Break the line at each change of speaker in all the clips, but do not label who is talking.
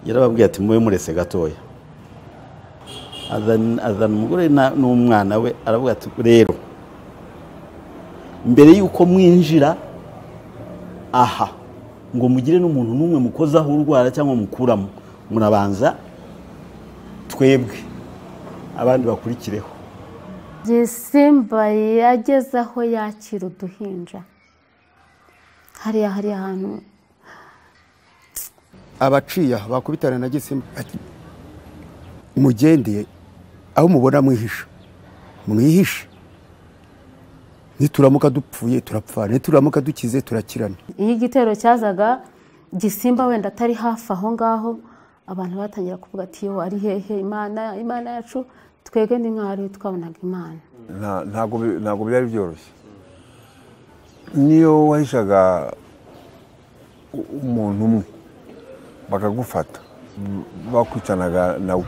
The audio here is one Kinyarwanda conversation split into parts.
yarababwiye ati mube murese gatoya azana umugore n'umwana we aravuga ati rero mbere y'uko mwinjira aha ngo mugire n'umuntu n'umwe mukozaho urwara cyangwa mukuramo murabanza twebwe abandi bakurikireho
simba yageze aho yakira uduhinja hariya hari ahantu
abaciya bakubitana na gisimba mugende aho mubona mwihisha mwihishe nituramuka dupfuye turapfana nituramuka dukize turakirana
iyo igitero cyazaga gisimba wenda atari hafi aho ngaho abantu batangira kuvuga ati yo ari hehe imana imana yacu twebwe ni mwari twabonaga imana
ntabwo byari byoroshye niyo wahishaga umuntu umwe bakagufata bakwicanaga nawe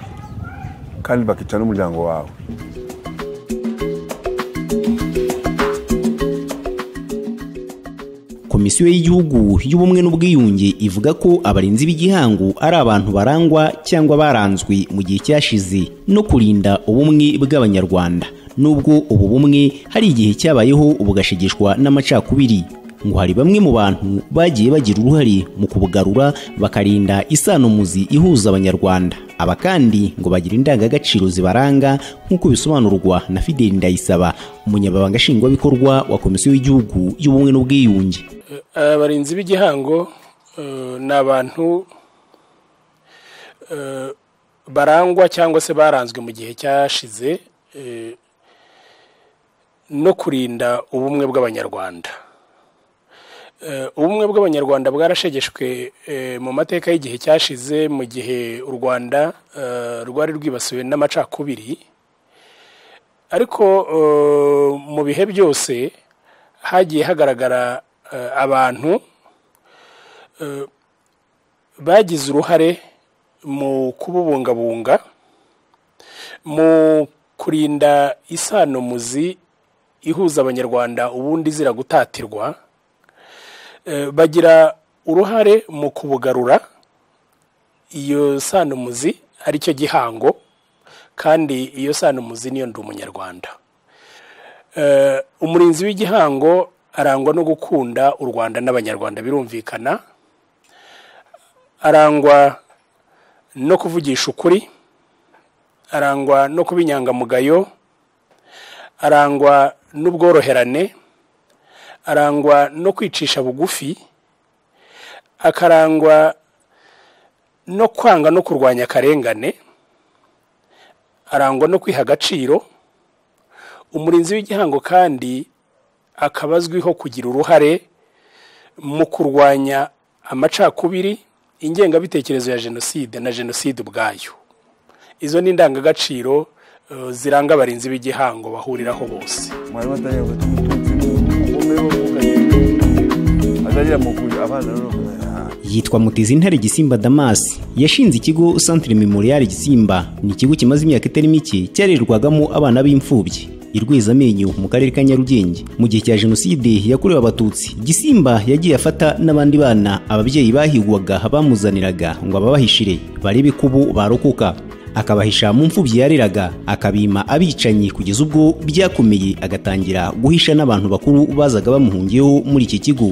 kandi bakica n'umuryango wawe
komisiyo y'igihugu y'ubumwe n'ubwiyunge ivuga ko abarinzi b'igihangu ari abantu barangwa cyangwa baranzwe mu gihe cyashize no kurinda ubumwe bw'abanyarwanda nubwo ubu bumwe hari igihe cyabayeho bugashegeshwa n'amacakubiri ngo hari bamwe mu bantu bagiye bagira uruhare mu kubugarura bakarinda isanomuzi ihuza abanyarwanda aba kandi ngo bagira indangagaciro zibaranga nk'uko bisobanurwa na Fideli Ndayisaba umunyababanga nshingwabikorwa wa komisiyo y'igihugu y'ubumwe n'ubwiyunge
abarinzi b'igihango ni abantu barangwa cyangwa se baranzwe mu gihe cyashize no kurinda ubumwe bw'abanyarwanda ubumwe bw'abanyarwanda bwarashegeshwe mu mateka y'igihe cyashize mu gihe u rwanda rwari rwibasiwe n'amacakubiri ariko mu bihe byose hagiye hagaragara abantu bagize uruhare mu kububungabunga mu kurinda isanomuzi ihuza abanyarwanda ubundi zira gutatirwa bagira uruhare mu kubugarura iyo sanumuzi ari cyo gihango kandi iyo sanumuzi niyo ndi umunyarwanda umurinzi w'igihango arangwa no gukunda u rwanda n'abanyarwanda birumvikana arangwa no kuvugisha ukuri arangwa no kuba inyangamugayo arangwa n'ubworoherane arangwa no kwicisha bugufi akarangwa no kwanga no kurwanya akarengane arangwa no kwiha agaciro umurinzi w'igihango kandi akaba azwiho kugira uruhare mu kurwanya amacakubiri ingengabitekerezo ya jenoside na jenoside ubwayo izo ni indangagaciro ziranga abarinzi b'igihango bahuriraho bose
yitwa mutezi intare gisimba damasi yashinze ikigo santire memorial gisimba ni ikigo kimaze imyaka itari mike cyarerwagamo abana b'imfubyi irweza amenyo mu karere ka nyarugenge mu gihe cya jenoside yakorewe abatutsi gisimba yagiye afata n'abandi bana ababyeyi bahigwaga bamuzaniraga ngo ababahishire barebe ko ubu barokoka akabahisha mu mfubyi yareraga akabima abicanyi kugeza ubwo byakomeye agatangira guhisha n'abantu bakuru bazaga bamuhungiyeho muri iki kigo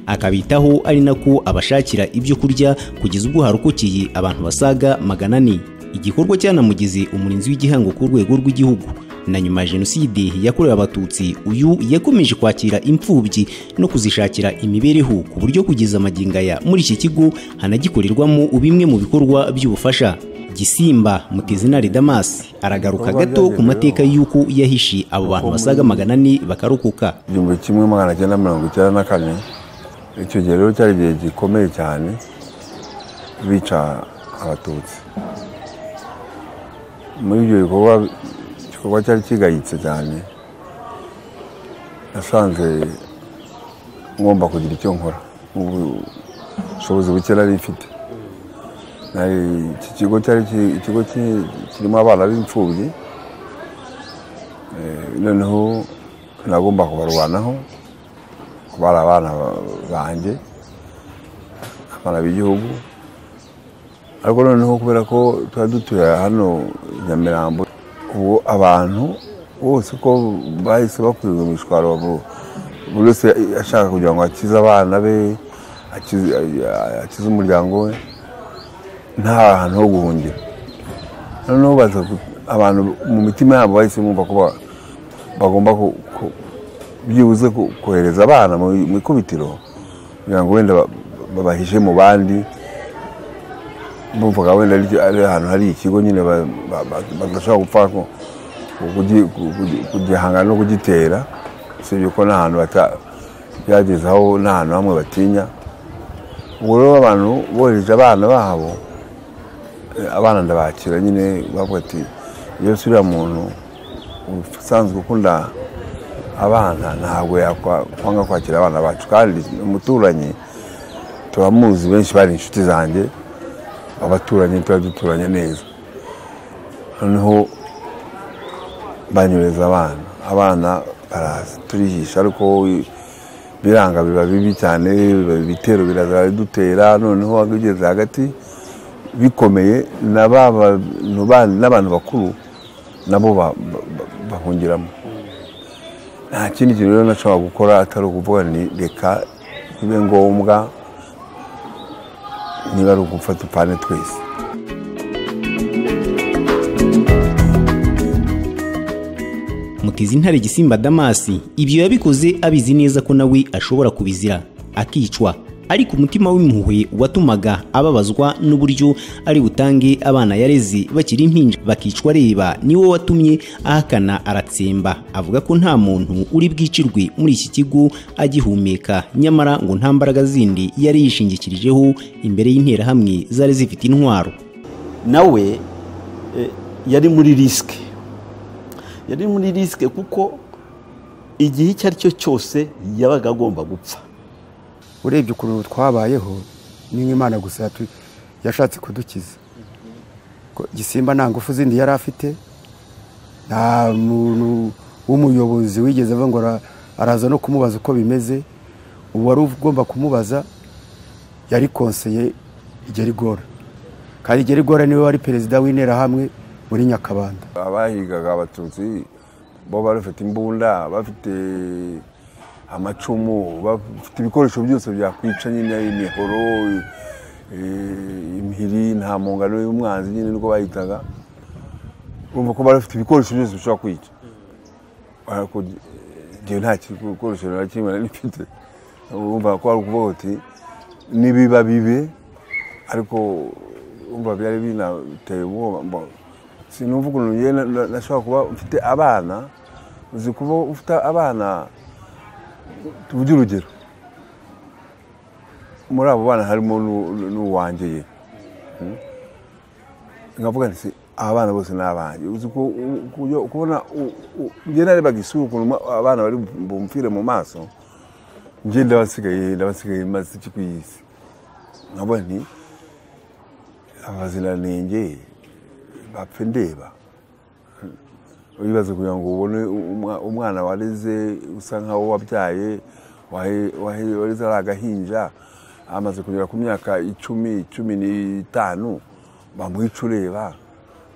akabitaho ari nako abashakira ibyo kurya kugeza ubwo harokokeye abantu basaga magana ane igikorwa cyanamugize umurinzi w'igihango ku rwego rw'igihugu na nyuma ya jenoside yakorewe abatutsi uyu yakomeje kwakira imfubyi no kuzishakira imibereho ku buryo kugeza amagingaya muri iki kigo hanagikorerwamo bimwe mu bikorwa by'ubufasha gisimba mutezinari damasi aragaruka gato ku mateka y'uko yahishe abo bantu basaga magana ane bakarokoka
igihumbi kimwe magana cyenda mirongo icyenda na kane icyo gihe rero cyari igihe gikomeye cyane bica abatutsi muri ibyo bikorwa igikorwa cyari kigayitse cyane nasanze ngomba kugira icyo nkora ubushobozi buke nari mfite Nari- iki kigo cyari ki- ikigo ki- kirimo abana b'imfubyi Eh, noneho nagomba kubarwanaho ko bari abana ba- banjye abana b'igihugu ariko noneho kubera ko tuba dutuye hano i nyamirambo ubu abantu bose uko bahise bakurirwa imishwaro bu- buri wese ashaka kugira ngo akize abana be akize akize umuryango we nta hantu ho guhungira noneho baza ku- abantu mu mitima yabo bahise bumva ko ba- bagomba ku- ku- byibuze ku- kohereza abana mu mu ikubitiro kugira ngo wenda ba- babahishe mu bandi bumvaga wenda ari ari ahantu hari ikigo nyine ba- ba- ba- badashobora gupfa ku- ku- kugi- ku- kugi- kugihangana no kugitera usibye ko n'ahantu bata- byagezaho n'ahantu hamwe batinya ubwo rero abantu bohereje abana babo eh, abana ndabakira nyine bavuga ati yesu uriya muntu usanzwe ukunda abana ntabwo yakwa- kwanga kwakira abana bacu kandi umuturanyi turamuzi benshi bari inshuti zanjye abaturanyi tuba duturanye neza noneho banyureza abana abana baraza turihisha ariko biranga biba bibi cyane biba- ibitero biraza biradutera noneho ugeze hagati bikomeye na ba bantu bandi n'abantu bakuru nabo ba- ba- ba- bahungiramo nta kindi kintu rero nashobora gukora atari ukuvuga ni reka bibe ngombwa niba ari ugufata upfane twese
mutize intare gisimba damasi ibyo yabikoze abizi neza ko nawe ashobora kubizira akicwa ariko umutima w'impuhwe watumaga ababazwa n'uburyo ari butange abana yareze bakiri impinja bakicwa areba niwo watumye ahakana aratsemba avuga ko nta muntu uri bwicirwe muri iki kigo agihumeka nyamara ngo nta mbaraga zindi yari yishingikirijeho imbere y'interahamwe zari zifite intwaro
nawe eh, yari muri risike yari muri risike kuko igihe icyo ari cyo cyose yabaga agomba gupfa
urebye ukuntu twabayeho ni nk'imana gusa yatu- yashatse kudukiza Ko gisimba nta ngufu zindi yari afite nta muntu w'umuyobozi wigeze ava ngo ara- araza no kumubaza uko bimeze ubu wari ugomba kumubaza yari konseye igerigora kandi igerigora niwe wari perezida w'interahamwe muri nyakabanda
abahigaga abatutsi bo bari bafite imbunda bafite amacumu bafite ibikoresho byose byakwica nyine imihoro eh, imihiri nta mungano y'umwanzi nyine niko bahitaga urumva ko bari bafite ibikoresho byose bishobora kwica ariko njyewe nta gikoresho na kimwe nari mfite urumva ko ari ukuvuga uti nibiba bibe ariko urumva byari binateye ubwoba mbo- sinumva ukuntu njye na- na- nashobora kuba mfite abana uzi kuba ufite abana tuvuge urugero muri abo bana harimo n'u- n'u- n'uwanjye ye Mm? nkavuga nti "Se, aba bana bose ni abanjye uzi ko- u- ku- kubona u- u- njye narebaga isura ukuntu ma- abana bari bumfire mu maso njye ndabasigaye ndabasigaye maze iki ku isi nkavuga nti abaziranenge bapfe ndeba wibaza kugira ngo ubone umwa- umwana wareze usa nkaho wabyaye wahe- wahe- wareze ari agahinja amaze kugera ku myaka icumi cumi n'itanu bamwica ureba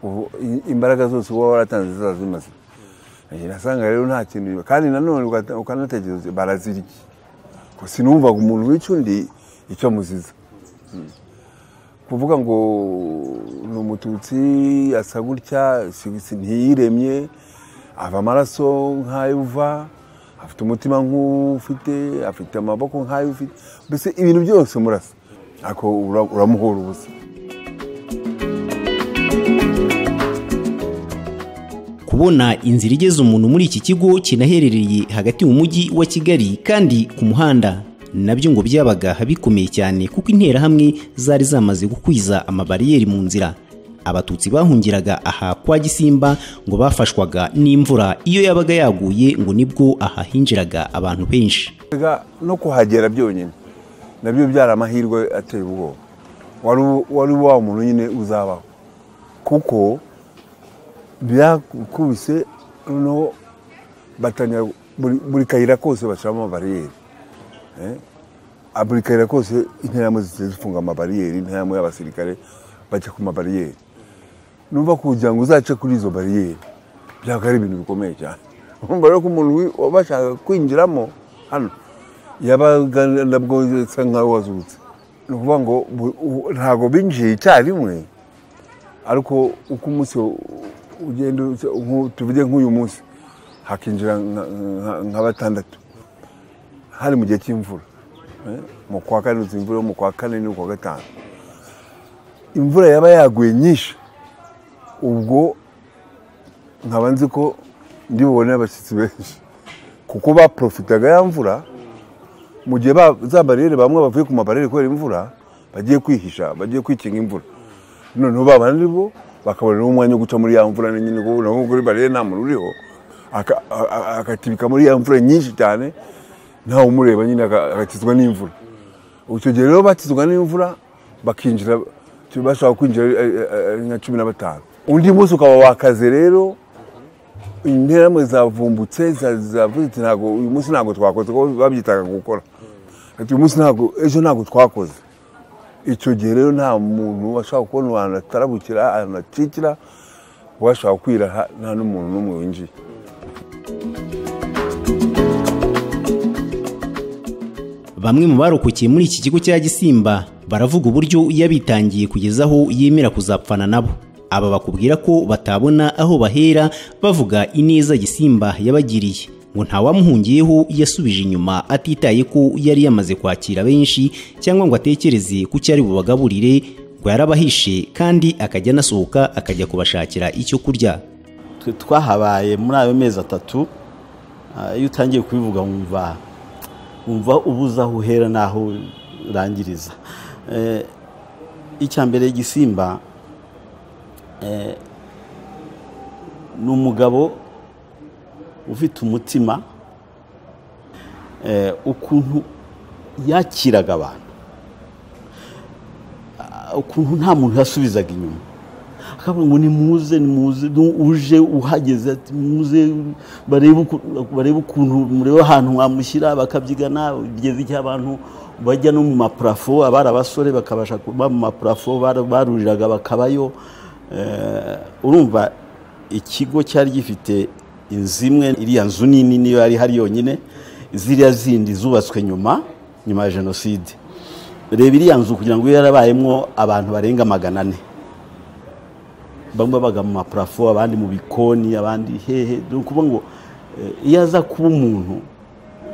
Ubu i- imbaraga zose uba waratanze ziba zimaze Eh, nasanga rero nta kintu kandi nanone ugata- ukanatekereza uti, barazira iki ko sinumvaga umuntu wica undi icyo amuziza kuvuga ngo ni umututsi asa gutya si- si- ntiyiremye ava amaraso nk'ayo uva afite umutima nk'ufite afite amaboko nk'ayo ufite mbese ibintu byose murasa ariko ura- uramuhora ubusa
kubona inzira igeza umuntu muri iki kigo kinaherereye hagati mu mujyi wa kigali kandi ku muhanda nabyo ngo byabaga bikomeye cyane kuko interahamwe zari zamaze gukwiza amabariyeri mu nzira abatutsi bahungiraga aha kwa gisimba ngo bafashwaga n'imvura iyo yabaga yaguye ngo nibwo ahahinjiraga abantu benshi
Erega no kuhagera byonyine nabyo byari amahirwe ateye ubwoba wari wari wa muntu nyine uzabaho kuko byakubise noneho batangira buri- buri kayira kose bashyiramo amabariyeri Eh? Ah, buri kayira kose interahamwe zigenda zifunga amabariyeri interahamwe y'abasirikare bajya ku mabariyeri numva kugira ngo uzace kuri izo bariyeri byaba ari ibintu bikomeye cyane urumva rero ko umuntu wi- wabashaka kwinjiramo hano yabaga nabwo asa nkaho wazutse ni ukuvuga ngo bu- u- ntabwo binjiye icyarimwe ariko uko umunsi ugenda uza- nku- tuvuge nk'uyu munsi hakinjira nka- nka- nka batandatu hari mu gihe cy'imvura eh, mu kwa kane uzi imvura yo mu kwa kane no kwa gatanu imvura yaba yaguye nyinshi ubwo nkaba nzi ko ndi bubone abashyitsi benshi kuko baprofitaga ya mvura mu gihe ba- za bariyeri bamwe bavuye ku mabariyeri kubera imvura bagiye kwihisha bagiye kwikinga imvura noneho ba bandi bo bakabona n'umwanya wo guca muri ya mvura nyine kuko naho kuri bariyeri nta muntu uriho aka- a- a- akatibika muri ya mvura nyinshi cyane ntawe umureba nyine aka- agakizwa n'imvura icyo gihe rero bakizwa n'imvura bakinjira bashobora kwinjira ari- ari- ari nka cumi na batanu undi munsi ukaba wakaze rero interamwe zavumbutse za- zavuze ati ntabwo uyu munsi ntabwo twakoze kuko babyitaga gukora ati uyu munsi ntabwo ejo ntabwo twakoze icyo gihe rero nta muntu washaka kubona ahantu atarabukira ahantu acikira washaka kwiraha nta n'umuntu n'umwe winjiye
Bamwe mu barokokiye muri iki kigo cya Gisimba baravuga uburyo yabitangiye kugeza aho yemera kuzapfana nabo. Aba bakubwira ko batabona aho bahera bavuga ineza Gisimba yabagiriye ngo ntawamuhungiyeho yasubije inyuma atitaye ko yari yamaze kwakira benshi cyangwa ngo atekereze ku cyo ari bubagaburire ngo yarabahishe kandi akajya anasohoka akajya kubashakira icyo kurya.
twe twahabaye muri ayo mezi atatu ah, iyo utangiye kubivuga wumva wumva ubuze aho uhera n'aho urangiriza Eh, icya mbere igisimba eh, ni umugabo ufite umutima eh, ukuntu yakiraga abantu Ah, ukuntu nta muntu yasubizaga inyuma akavuga ngo nimuze nimuze nu- uje uhageze ati muze barebe uku- barebe ukuntu murebe ahantu mwamushyira bakabyigana bigeze igihe abantu bajya no mu maparafo abari abasore bakabasha kuba mu maparafo bara- baruriraga bakabayo Eh, urumva ikigo cyari gifite inzu imwe iriya nzu nini niyo yari hari yonyine ziriya zindi zubatswe nyuma nyuma ya jenoside reba iriya nzu kugira ngo ibe yarabayemo abantu barenga magana ane bamwe babaga mu maparafo abandi mu bikoni abandi hehe ni ukuvuga ngo eh, iyo aza kuba umuntu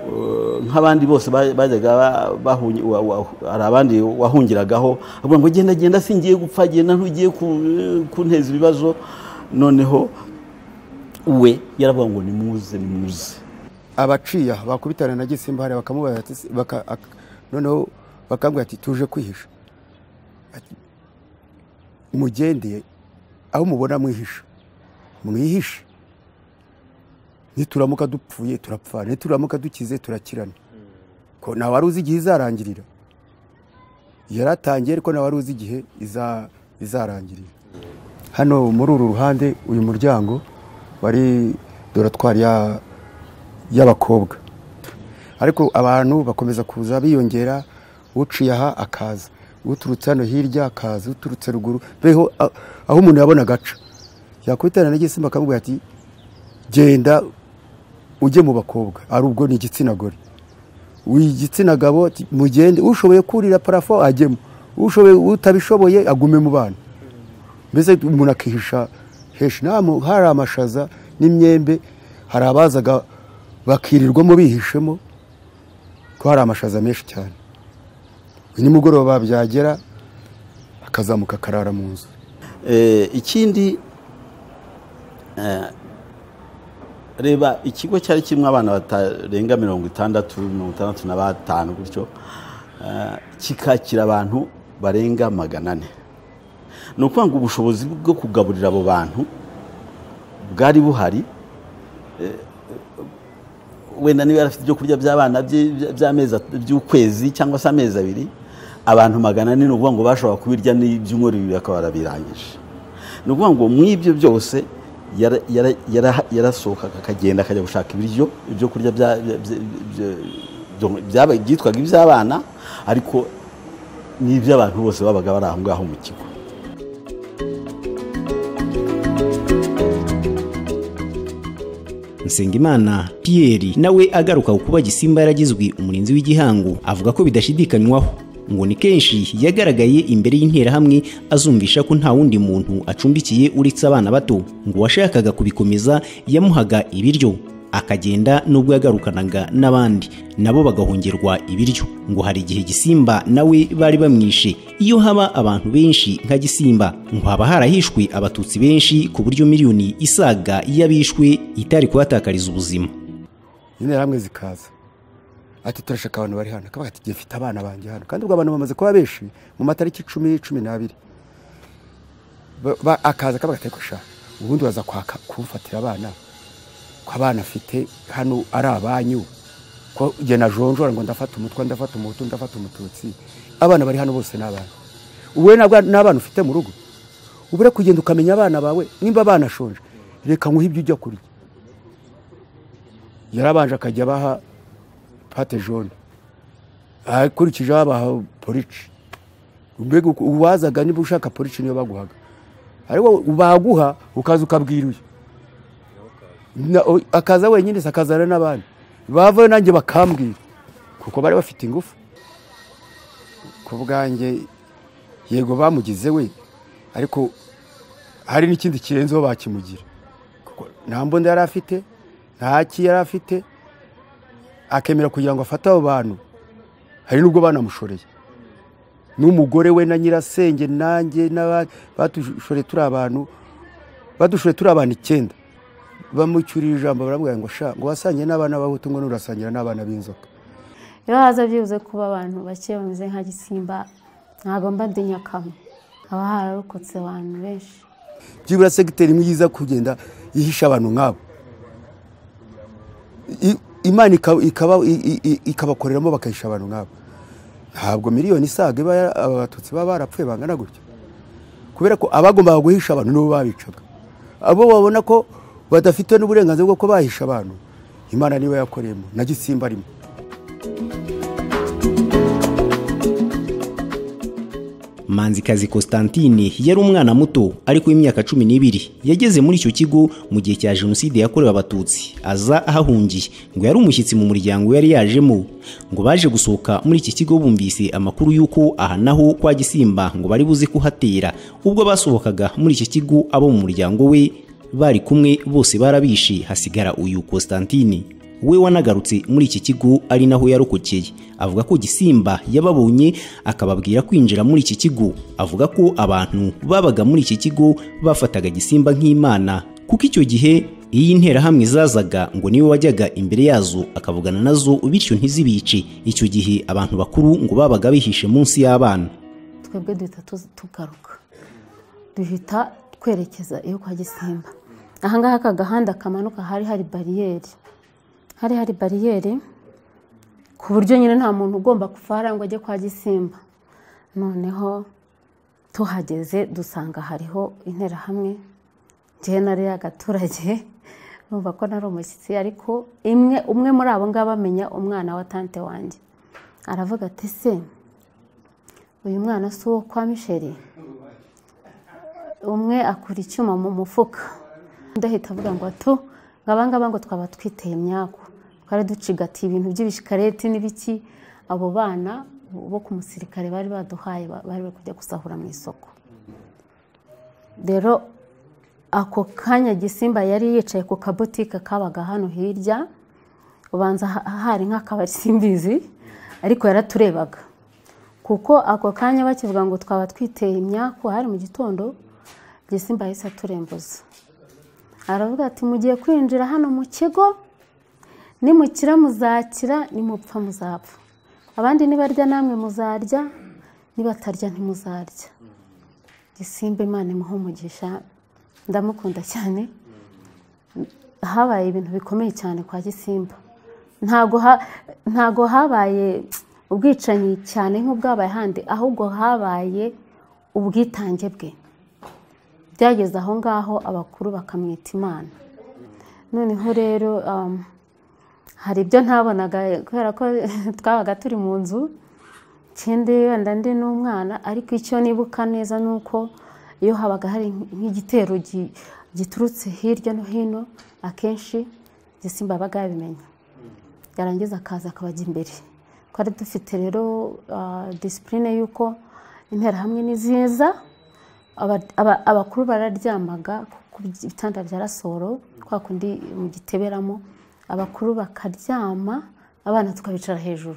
eh, nk'abandi bose ba- bajyaga ba- bahungi- wa- wa- hari abandi wahungiragaho avuga ngo genda genda singiye gupfa genda ntugiye ku- kunteza ibibazo noneho we yaravuga ngo nimuze nimuze
abaciye aha bakubitana na gisimba hariya bakamubaza ati "Se- baka- ak- noneho bakambwira ati tuje kwihisha Ati, mugende aho mubona mwihisha mwihishe nituramuka dupfuye turapfana nituramuka dukize turakirana ko nta wari uzi igihe izarangirira yaratangiye ariko nta wari uzi igihe iza- izarangirira hano muri uru ruhande uyu muryango wari doratwari ya y'abakobwa ariko abantu bakomeza kuza biyongera uciye aha akaza uturutse hano hirya akaza uturutse ruguru beho a- aho umuntu yabona agaca yakubitana n'igisimba akamubwira ati genda ujye mu bakobwa ari ubwo ni igitsina gore igitsina gabo ati, mugende ushoboye kurira parafo ajyemo ushoboye utabishoboye agume mu bana mbese umuntu akihisha heshi nta mu- hari amashaza n'imyembe hari abazaga bakirirwamo bihishemo ko hari amashaza menshi cyane nimugoroba byagera akazamuka akarara mu nzu
Eh, ikindi eh, reba ikigo cyari kirimo abana batarenga mirongo itandatu mirongo itandatu na batanu gutyo eh, kikakira abantu barenga magana ane ni ukuvuga ngo ubushobozi bwo kugaburira abo bantu bwari buhari Eh, wenda niba yari afite ibyo kurya by'abana bye by'amezi at- by'ukwezi cyangwa se amezi abiri abantu magana ane ni ukuvuga ngo bashobora kubirya n'ibyumweru bibiri bakaba barabirangije ni ukuvuga ngo muri ibyo byose yara- yara- yara- yarasohokaga akagenda akajya gushaka ibiryo ibyo kurya bya- bya- bya- bya- bya- byaba- byitwaga iby'abana ariko n'iby'abantu bose babaga bari aho ngaho mu kigo
Nsengimana Pierre nawe agaruka ku kuba Gisimba yaragizwe umurinzi w'igihango avuga ko bidashidikanywaho ngo ni kenshi yagaragaye imbere y'interahamwe azumvisha ko nta wundi muntu acumbikiye uretse abana bato ngo uwashakaga kubikomeza yamuhaga ibiryo akagenda nubwo yagarukanaga n'abandi nabo bagahongerwa ibiryo ngo hari igihe Gisimba nawe bari bamwishe iyo haba abantu benshi nka Gisimba ngo haba harahishwe abatutsi benshi ku buryo miliyoni isaga y'abishwe itari kubatakariza ubuzima
interahamwe zikaza ati turashaka abantu bari hano akavuga ati njye mfite abana banjye hano kandi ubwo abantu bamaze kuba benshi mu matariki icumi cumi n'abiri Ba- ba- akaza akavuga ati ariko sha ubundi waza kwaka kumfatira abana ko abana afite hano ari abanyu ko njye najonjora ngo ndafata umutwe ndafata umuhutu ndafata umututsi abana bari hano bose ni abana ubu wowe nabwa- n'abana ufite mu rugo ubure kugenda ukamenya abana bawe nimba banashonje reka nkuhe ibyo ujya kurya yarabanje akajya abaha pate jone akurikijeho abaha porici mbega uku- uwazaga niba ushaka porici niyo baguhaga ariko baguha ukaza ukabwira uyu Na- o- akaza wenyine se akazana n'abandi bavayo nanjye bakambwira kuko bari bafite ingufu ku bwanjye yego bamugize we ariko hari n'ikindi kirenzeho bakimugira kuko nta mbunda yari afite nta ki yari afite akemera kugira ngo afate abo bantu hari n'ubwo banamushoreye n'umugore we na nyirasenge nanjye n'aba- batushoreye turi abantu badushoreye turi abantu icyenda bamucyuriye ijambo baramubwira ngo sha ngo wasangiye n'abana b'abahutu ngo nurasangira n'abana b'inzoka
rero haza byibuze kuba abantu bake bameze nka gisimba ntabwo mba ndi nyakamwe haba hararokotse abantu benshi
byibura segiteri imwe iza kugenda ihisha abantu nk'abo I- imana ika- ikaba- i- i- ikabakoreramo bakahisha abantu nk'abo ntabwo miliyoni isaga iba yara- aba batutsi baba barapfuye bangana gutya kubera ko abagombaga guhisha abantu nibo babicaga abo babona ko badafite n'uburenganzira bwo kuba bahisha abantu imana niba yakoreyemo na gisimba arimo
manzikazi constantine yari umwana muto ariko w'imyaka cumi n'ibiri yageze muri icyo kigo mu gihe cya jenoside yakorewe abatutsi aza ahahungiye ngo yari umushyitsi mu muryango yari yajemo ngo baje gusohoka muri iki kigo bumvise amakuru y'uko aha naho kwa gisimba ngo bari buze kuhatera ubwo basohokaga muri iki kigo abo mu muryango we bari kumwe bose barabishe hasigara uyu constantine we wanagarutse muri iki kigo ari naho yarokokeye avuga ko gisimba yababonye akababwira kwinjira muri iki kigo avuga ko abantu babaga muri iki kigo bafataga gisimba nk'imana kuko icyo gihe iyo interahamwe zazaga ngo niwe wajyaga imbere yazo akavugana nazo bityo ntizibice icyo gihe abantu bakuru ngo babaga bihishe munsi y'abana
twebwe duhita tuzi- tugaruka duhita twerekeza iyo kwa gisimba ahangaha aka gahanda kamanuka hari hari bariyeri hari hari bariyeri ku buryo nyine nta muntu ugomba kuvara ngo ajye kwa gisimba noneho tuhageze dusanga hariho interahamwe njyewe nari y'agaturage numva ko nari umushyitsi ariko imwe umwe muri abo ngabo amenya umwana wa tante wanjye aravuga ati se uyu mwana si uwo kwa misheri umwe akura icyuma mu mufuka undi ahita avuga ngo atu ngo abangaba ngo twaba twiteye imyaku twari ducigatiye ibintu by'ibishikareti n'ibiki abo bana bo ku musirikare bari baduhaye ba- bari bari kujya gusahura mu isoko rero ako kanya gisimba yari yicaye ku kabutike kabaga hano hirya ubanza ha- hari nk'akabari simbizi ariko yaraturebaga kuko ako kanya bakivuga ngo twaba twiteye imyaku hari mu gitondo gisimba yahise aturembuza aravuga ati mugiye kwinjira hano mu kigo nimukira muzakira nimupfa muzapfa abandi nibarya namwe muzarya nibatarya ntimuzarya gisimba imana imuha umugisha ndamukunda cyane habaye ibintu bikomeye cyane kwa gisimba ntago ha- ntago habaye ubwicanyi cyane nk'ubwabaye ahandi ahubwo habaye ubwitange bwe byageze aho ngaho abakuru bakamwita imana noneho rero um, hari ibyo ntabonaga kubera ko twabaga turi mu nzu ikindi wenda ndi n'umwana ariko icyo nibuka neza ni uko iyo habaga hari nk'igitero gi- giturutse hirya no hino akenshi igisimba yabaga yabimenya yarangiza akaza akabajya imbere twari dufite rero ah, disipurine y'uko interahamwe ni nziza Aba- aba- abakuru bararyamaga ku bitanda bya rasoro kwa kundi mu giteberamo abakuru bakaryama abana tukabicara hejuru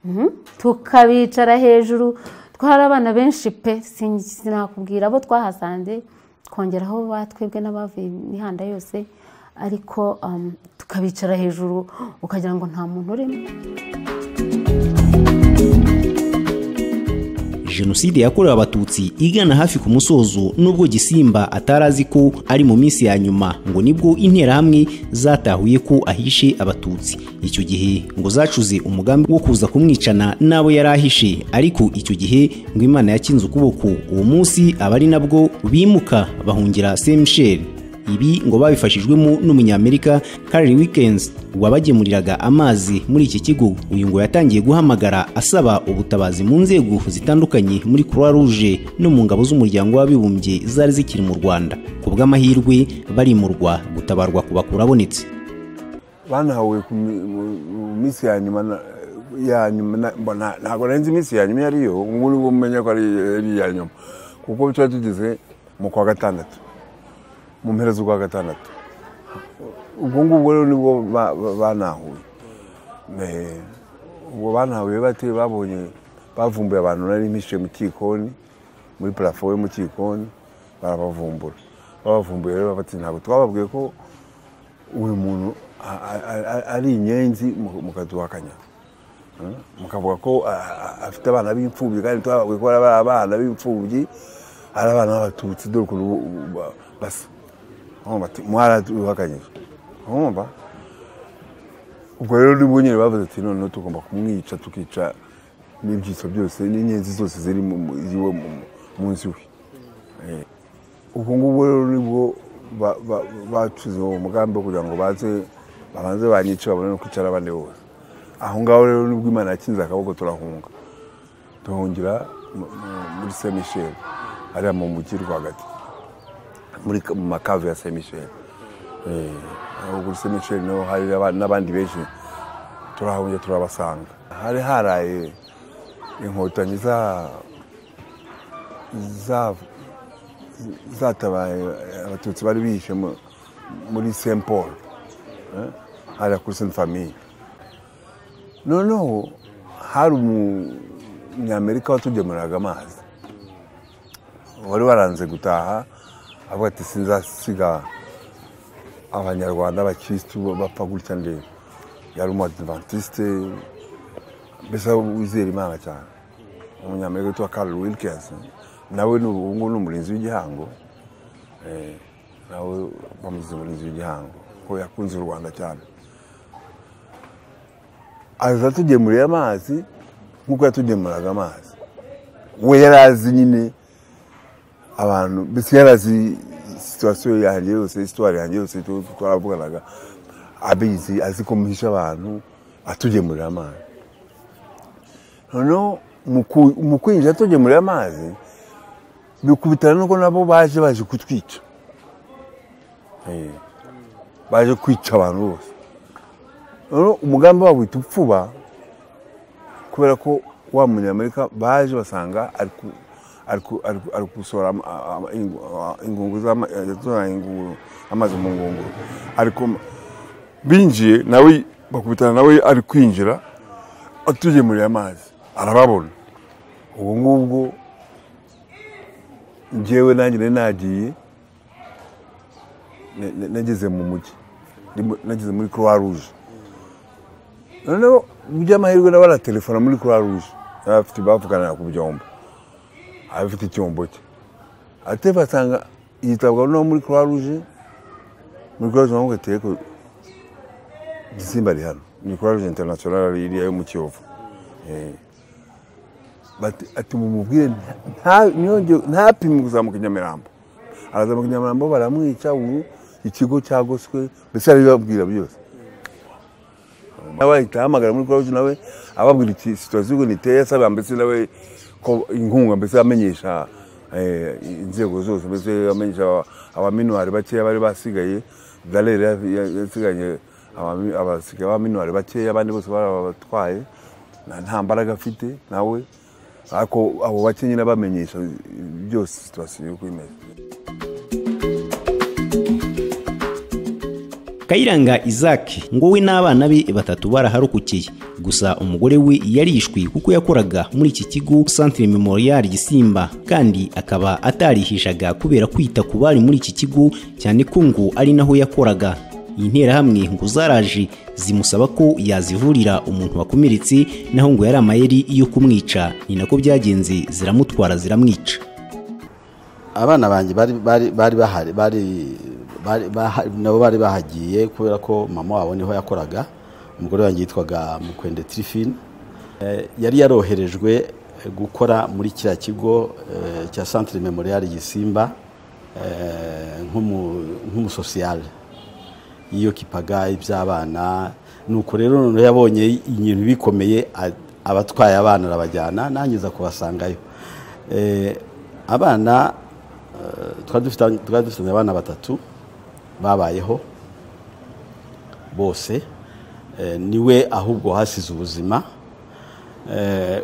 Mhm. tukabicara hejuru twari abana benshi pe sin- sinakubwira abo twahasanze twongeraho ba twebwe n'abavuye imihanda yose ariko um, tukabicara hejuru ukagira ngo nta muntu urimo
jenoside yakorewe abatutsi igana hafi ku musozo nubwo gisimba atari azi ko ari mu minsi ya nyuma ngo nibwo interahamwe zatahuye ko ahishe abatutsi icyo gihe ngo zacuze umugambi wo kuza kumwicana n'abo yari ahishe ariko icyo gihe ngo imana yakinze ukuboko uwo munsi aba ari nabwo bimuka bahungira semusheri ibi ngo babifashijwemo n'umunyamerika Carrie Weekends wabagemuriraga amazi muri iki kigo uyu ngo yatangiye guhamagara asaba ubutabazi mu nzego zitandukanye muri Croix Rouge no mu ngabo z'umuryango w'abibumbye zari zikiri mu Rwanda ku bw'amahirwe barimurwa gutabarwa ku bakuru abonetse
banahawe ku mi- mu- mu minsi ya nyuma na- ya nyuma na- mbona ntabwo nari nzi iminsi ya nyuma iyo ari yo ubu ni bwo menya ko ari ari iya nyuma kuko tuba tugeze mu kwa gatandatu mu mpera z'ukwa gatandatu ubwo ngubwo rero nibwo ba- ba- banahuye Me- ubwo banahuye bate babonye bavumbuye abantu nari mpishe mu cyikoni muri parafo yo mu cyikoni barabavumbura babavumbuye rero bati ntabwo twababwiye ko uyu muntu a- a- a- ari inyenzi mu- mukaduhakanya Mm? mukavuga ko a- a- afite abana b'imfubyi kandi twababwiye ko ari aba- abana b'imfubyi ari abana b'abatutsi dore ukuntu bu- bu- ba- basa Urumva ati, mwaraduhakanyije urumva ubwo rero nibwo nyine bavuze ati noneho tugomba kumwica tukica n'ibyiso byose n'inyenzi zose ziri mu- mu- z'iwe mu- mu- mu nzu we ubwo ngubwo rero nibwo ba- ba- bacuze uwo mugambi wo kugira ngo baze babanze banyice babone no kwicara abandi bose aho ngaho rero nibwo imana yakinze akaboko turahunga duhungira mu- mu- muri saint michel hariya mu mujyi rwagati muri ka- mu makave ya saint michel Eh, aho kuri saint michel naho hari n'aba- n'abandi benshi turahungira turabasanga hari haraye inkotanyi za za zatabaye abatutsi bari bihishe mu- muri saint paul eh, hariya kuri saint famille noneho hari umunyamerika watugemuriraga amazi wari waranze gutaha avuga ati sinzasiga abanyarwanda abakirisitu bapfa gutya ndeba yari umuadventiste mbese wizera imana cyane umunyamerika witwa Carl Wilkins nawe ni ubu ngubu ni umurinzi w'igihango Eh, nawe bamuzize umurinzi w'igihango ko yakunze u Rwanda cyane aza atugemuriye amazi nk'uko yatugemuraga amazi we yari azi nyine abantu mbese yari azi situwasiyo yanjye yose isitwari yanjye yose tu- twaravuganaga abizi azi ko muhisha abantu atugemurira amazi noneho mu ku- mu kwinjira tugemurira amazi bikubitana nuko nabo baje baje kutwica Eh, baje kwica abantu bose noneho umugambi wabo wita upfuba kubera ko wa munyamerika baje basanga ari ku- ari ku- ari ku- ari gusohora ama- ama- ingu- a- ingungu z'ama- yasohora ingungu- amazi mu ngunguru ariko binjiye nawe bakubitana nawe ari kwinjira atugemuriye amazi arababona ubu ngubwo njyewe nanjye nari nagiye na- na- nageze mu mujyi Ndimo- nageze muri croix rouge noneho by'amahirwe na baratelefona muri croix rouge Yari afite bavuganira ku byombo abafite icyombo cye ate basanga yitabwaho no muri croix rouge muri croix rouge bamubwira ati reka gisimba ari hano ni croix rouge international iriya yo mu kiyovu atuma umubwire ntapimwe kuzamuka i nyamirambo arazamuka i nyamirambo baramwica ubu ikigo cyagoswe mbese arabibabwira byose nawe ahita ahamagara muri kuroje nawe ababwira iti situwasiyo ubu niteye asaba mbese nawe ko inkunga mbese amenyesha eh, inzego zose mbese amenyesha abaminuwari bakeya bari basigaye galere yasiganye abasigaye abaminuwari bakeya abandi bose barabatwaye nta- nta mbaraga afite nawe ariko abo bake nyine bamenyesha byose situwasiyo uko imeze
Kayiranga Isaac ngo we n'abana be batatu baraharokokiye gusa umugore we yarishwe kuko yakoraga muri iki kigo Centre Memorial Gisimba kandi akaba atarihishaga kubera kwita ku bari muri iki kigo cyane ko ngo ari naho yakoraga interahamwe ngo zaraje zimusaba ko yazivurira umuntu wakomeretse naho ngo yari amayeri yo kumwica ni nako byagenze ziramutwara ziramwica
abana banjye bari bari bari bahari bari bari- baha- nabo bari bahagiye kubera ko mama wabo niho yakoraga umugore wanjye yitwaga mukwende tirifine Eh, yari yaroherejwe eh, gukora muri kiriya kigo eh, cya santire memorial gisimba eh, nk'umu- nk'umusosiyale yiyokipaga iby'abana nuko rero noneho yabonye ibintu bikomeye a- abatwaye abana arabajyana nangiza kubasangayo Eh, abana eh, twari dufite- twari dufitanye abana batatu babayeho bose Eh, niwe ahubwo hasize ubuzima Eh,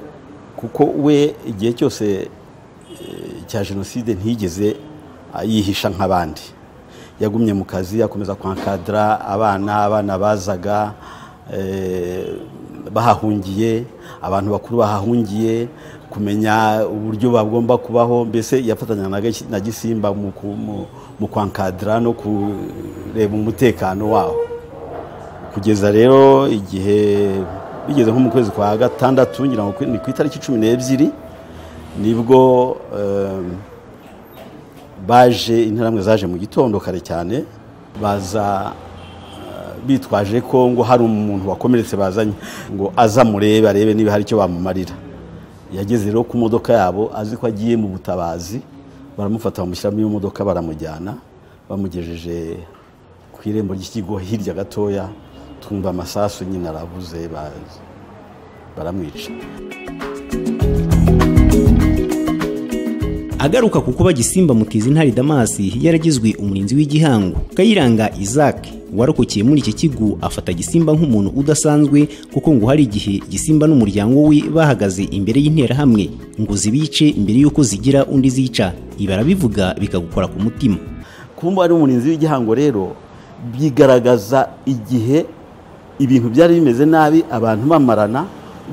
kuko we igihe cyose eh, cya jenoside ntiyigeze ah, yihisha nk'abandi yagumye mu kazi akomeza kwankadara abana abana bazaga eh, bahahungiye abantu bakuru bahahungiye kumenya uburyo bagomba kubaho mbese yafatanya na Gasi- na gisimba mu ku- mu- mu kwankadara no kureba umutekano waho kugeza rero igihe bigeze nko mu kwezi kwa gatandatu ngira ngo ni ku itariki cumi n'ebyiri nibwo em, baje interahamwe zaje mu gitondo kare cyane baza eh, bitwaje ko ngo hari umuntu wakomeretse bazanye ngo aza murebe arebe niba hari icyo bamumarira yageze rero ku modoka yabo azi ko agiye mu butabazi baramufata bamushyiramo iyo modoka baramujyana bamugejeje ku irembo ry'ikigo hirya gatoya twumva amasasu nyine arabuze ba- baramwica
agaruka ku kuba gisimba mutizi ntari damasi yaragizwe umurinzi w'igihango kayiranga isaac warokokeye muri iki kigo afata gisimba nk'umuntu udasanzwe kuko ngo hari igihe gisimba n'umuryango we bahagaze imbere y'interahamwe ngo zibice mbere y'uko zigira undi zica ibi arabivuga bikagukora ku mutima
kuba ari umurinzi w'igihango rero byigaragaza igihe ibintu byari bimeze nabi abantu bamarana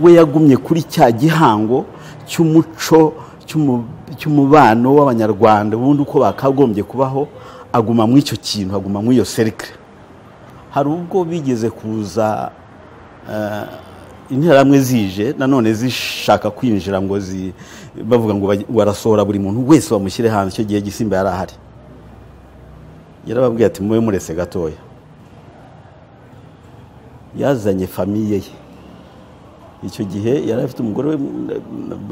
we yagumye kuri cya gihango cy'umuco cy'umu- cy'umubano w'abanyarwanda ubundi uko bakagombye kubaho aguma muri icyo kintu aguma muri iyo serikire hari ubwo bigeze kuza eh, interahamwe zije nanone zishaka kwinjira ngo zi bavuga ngo baj- barasohora buri muntu wese bamushyire hanze icyo gihe gisimba yari ahari yarababwiye ati mube murese gatoya yazanye famiye ye icyo gihe yari afite umugore we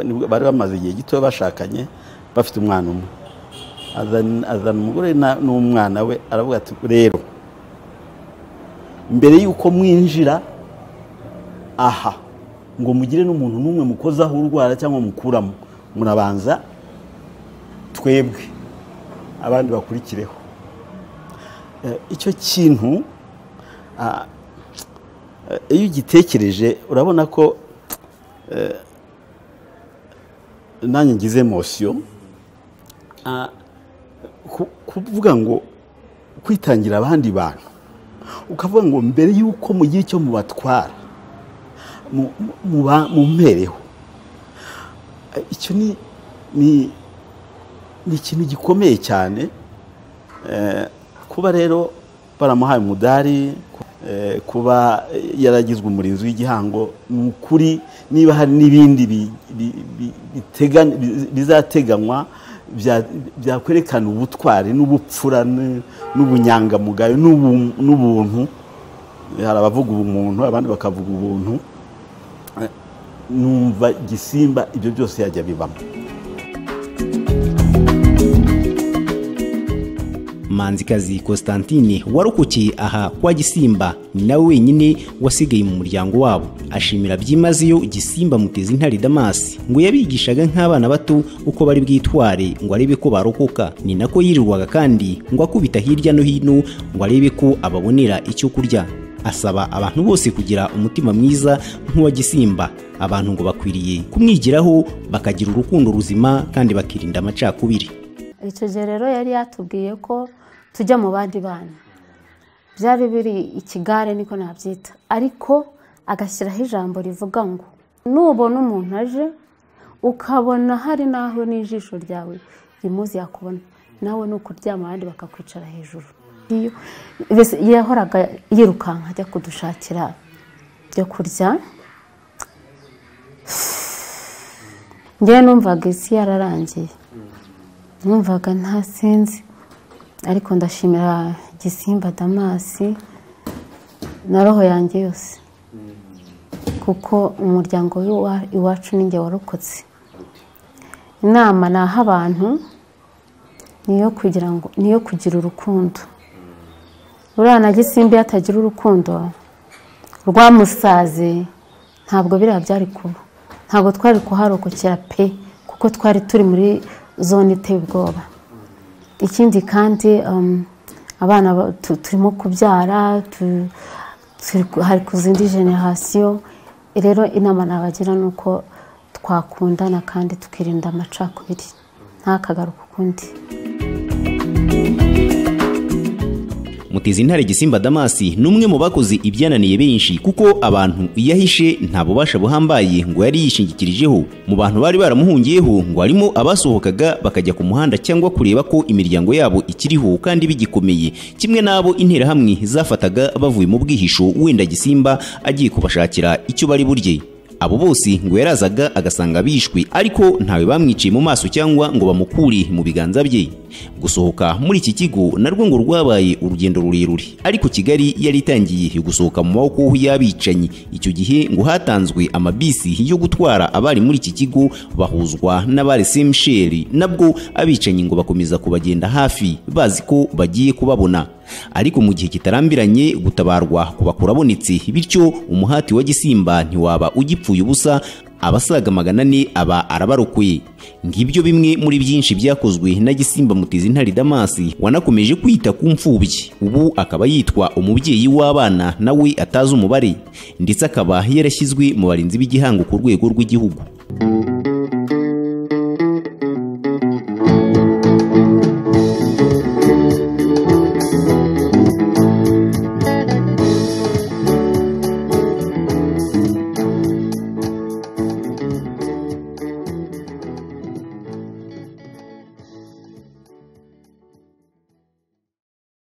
nibwo bari bamaze igihe gito bashakanye bafite umwana umwe Azana- azana umugore na- n'umwana we aravuga ati rero mbere y'uko mwinjira aha ngo mugire n'umuntu n'umwe mukozaho urwara cyangwa mukuramo murabanza twebwe abandi bakurikireho Eh, icyo kintu ah, eh, iyo ugitekereje urabona ko eh, nanjye ngize emosiyo Ah, ku- kuvuga ngo kwitangira abandi bantu ukavuga ngo mbere y'uko mugira icyo mubatwara mu- mu- muba- mumpereho Eh, icyo ni ni ni ikintu gikomeye cyane Eh, kuba rero baramuhaye umudari eh, kuba yaragizwe umurinzi w'igihango ni ukuri niba hari n'ibindi bi- bi- bi- biteganya- bi- bizateganywa bya- byakwerekana ubutwari n'ubupfura n- n'ubunyangamugayo n'ubu- n'ubuntu hari abavuga ubumuntu abandi bakavuga ubuntu numva gisimba ibyo byose yajya bibamo
manzikazi constantine warokokeye aha kwa gisimba ni nawe wenyine wasigaye mu muryango wabo ashimira byimazeyo gisimba muteza intare damasi ngo yabigishaga nk'abana bato uko bari bwitware ngo arebe ko barokoka ni nako yirirwaga kandi ngo akubita hirya no hino ngo arebe ko ababonera icyo kurya asaba abantu bose kugira umutima mwiza nk'uwa gisimba abantu ngo bakwiriye kumwigiraho bakagira urukundo ruzima kandi bakirinda amacakubiri
icyo gihe rero yari yatubwiye ko tujya mu bandi bana byari biri ikigare niko nabyita ariko agashyiraho ijambo rivuga ngo nubona umuntu aje ukabona hari n'aho n'ijisho ryawe rimuzi yakubona nawe ni ukuryama abandi bakakwicara hejuru Iyo- mbese yahoraga yirukanka ajya kudushakira ibyo kurya ngewe numvaga isi yararangiye numvaga nta sinzi ariko ndashimira gisimba damasi na roho yanjye yose kuko umuryango w'iwa- iwacu ni njye warokotse inama naha abantu ni iyo kugira ngo ni iyo kugira urukundo uriya na gisimba iyo atagira urukundo rwamusaze ntabwo biriya byari kuba ntabwo twari kuharokokera pe kuko twari turi muri zone iteye ubwoba ikindi kandi um, abana ba- tu- turimo kubyara tu- turi ku- hari ku zindi generasiyo rero inama nabagira ni uko twakundana kandi tukirinda amacakubiri ntakagaruka ukundi
muteza intare gisimba damasi ni umwe mu bakoze ibyananiye benshi kuko abantu iyo ahishe nta bubasha buhambaye ngo yari yishingikirijeho mu bantu bari baramuhungiyeho ngo harimo abasohokaga bakajya ku muhanda cyangwa kureba ko imiryango yabo ikiriho kandi bigikomeye kimwe n'abo interahamwe zafataga bavuye mu bwihisho wenda gisimba agiye kubashakira icyo bari burye abo bose ngo yarazaga agasanga bishwe ariko ntawe bamwiciye mu maso cyangwa ngo bamukure mu biganza bye gusohoka muri iki kigo narwo ngo rwabaye urugendo rurerure ariko kigali yari itangiye gusohoka mu maboko y'abicanyi icyo gihe ngo hatanzwe amabisi yo gutwara abari muri iki kigo bahuzwa n'abari semusheri nabwo abicanyi ngo bakomeza kubagenda hafi bazi ko bagiye kubabona ariko mu gihe kitarambiranye gutabarwa ku bakurabonetse bityo umuhati wa gisimba ntiwaba ugipfuye ubusa abasaga magana ane aba arabarokoye ngibyo bimwe muri byinshi byakozwe na gisimba mutezi intare damasi wanakomeje kwita ku mfubyi ubu akaba yitwa umubyeyi w'abana nawe atazi umubare ndetse akaba yarashyizwe mu barinzi b'igihango ku rwego rw'igihugu